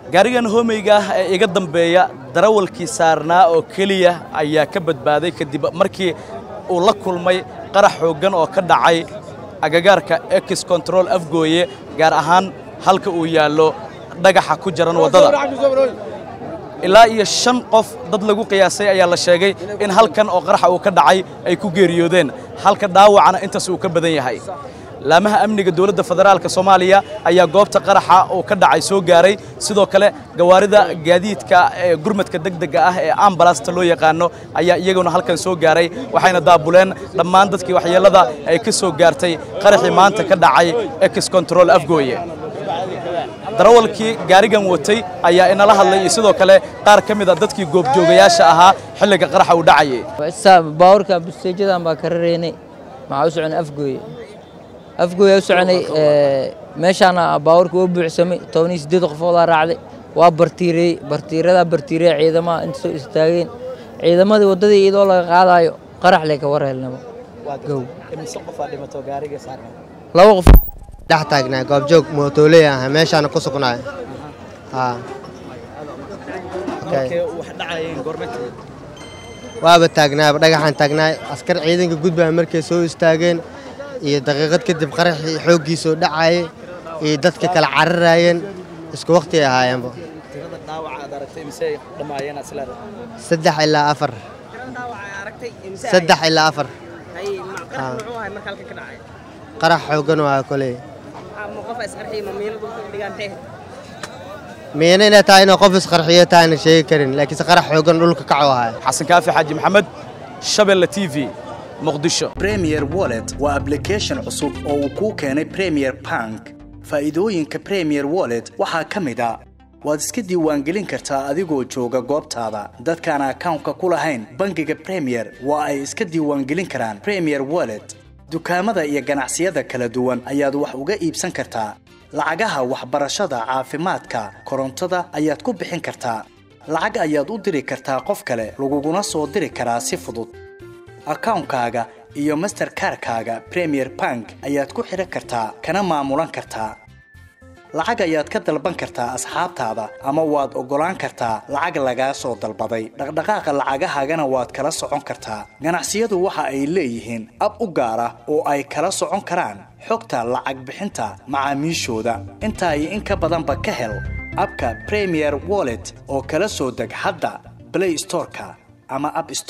gaarigan hoomeyga ah ee iga dambeeya darawalkii saarnaa oo keliya ayaa ka badbaaday kadib markii uu la kulmay qarax xooggan oo ka dhacay agagaarka ex control afgooye gaar ahaan halka uu yaallo dhagaxa ku jaran waddada ilaa iyo shan qof dad lagu qiyaasay ayaa la sheegay in halkan oo qaraxa uu ka dhacay ay ku geeriyoodeen halka dhaawacana intaas uu ka badan yahay laamaha amniga dowladda federaalka soomaaliya ayaa goobta qaraxa uu ka dhacay soo gaaray sidoo kale gawaarida gaadiidka ee gurmadka degdega ah ee ambalasta loo yaqaano ayaa iyaguna halkan soo gaaray waxayna daabuleen dhammaan dadkii waxyeellada ay ka soo gaartay qaraxii maanta ka dhacay ex control afgooye darawalkii gaarigan watay ayaa inala hadlay iyo sidoo kale qaar ka mid a dadkii goobjoogayaasha ahaa xilliga qaraxa uu dhacayay baawarka busteejadan baa ka rareynay maxaa u soconay afgooye afgooye u soconay meeshaana baawarka waa buuxsamay tobaniyo siddeed qofoodaa raacday waa bartiirey bartiiradaa bartiireya ciidamaha inta soo istaageen ciidamadii waddadii iyadoo laga qaadaayo qarax lee ka warhelnaba gow laba qof dhex taagnaa goobjoog mootooley ah meeshaana ku sugnaay waaba taagnaaba dhagaxaan taagnaay askar ciidanka gudbaa markay soo istaageen iyo daqiiqad kadib qaraxii xooggiisoo dhacayay iyo dadka kala cararaayeen isku wakhti ay ahaayeenba saddex ilaa afar saddex ilaa afar qarax xooggan oo ah koley miina inay tahay inay qof isqarxiyo tahayna sheegi karin laakiinse qarax xooggan dhulka kaco ahay xasan kaafi xaaji maxamed shabelle t v muqdisho premier wallet waa ablication cusub oo uu kuu keenay premier bank faa'iidooyinka premier wallet waxaa ka mid a waad iska diiwaangelin kartaa adigoo jooga goobtaada dadkaan akawnka ku lahayn bangiga premier waa ay iska diiwaangelin karaan premier wallet dukaamada iyo ganacsiyada kala duwan ayaad wax uga iibsan kartaa lacagaha waxbarashada caafimaadka korontada ayaad ku bixin kartaa lacag ayaad u diri kartaa qof kale laguguna soo diri karaa si fudud akawnkaaga iyo masterkarkaaga premier bank ayaad ku xidhan kartaa kana maamulan kartaa lacag ayaad ka dalban kartaa asxaabtaada ama waad oggolaan kartaa lacag lagaa soo dalbaday dhaqdhaqaaqa lacagahaagana waad kala socon kartaa ganacsiyadu waxa ay leeyihiin ab u gaar ah oo ay kala socon karaan xogta lacag bixinta macaamiishooda intaa iyo in ka badanba ka hel abka premier wallet oo kala soo deg hadda blay storeka ama ab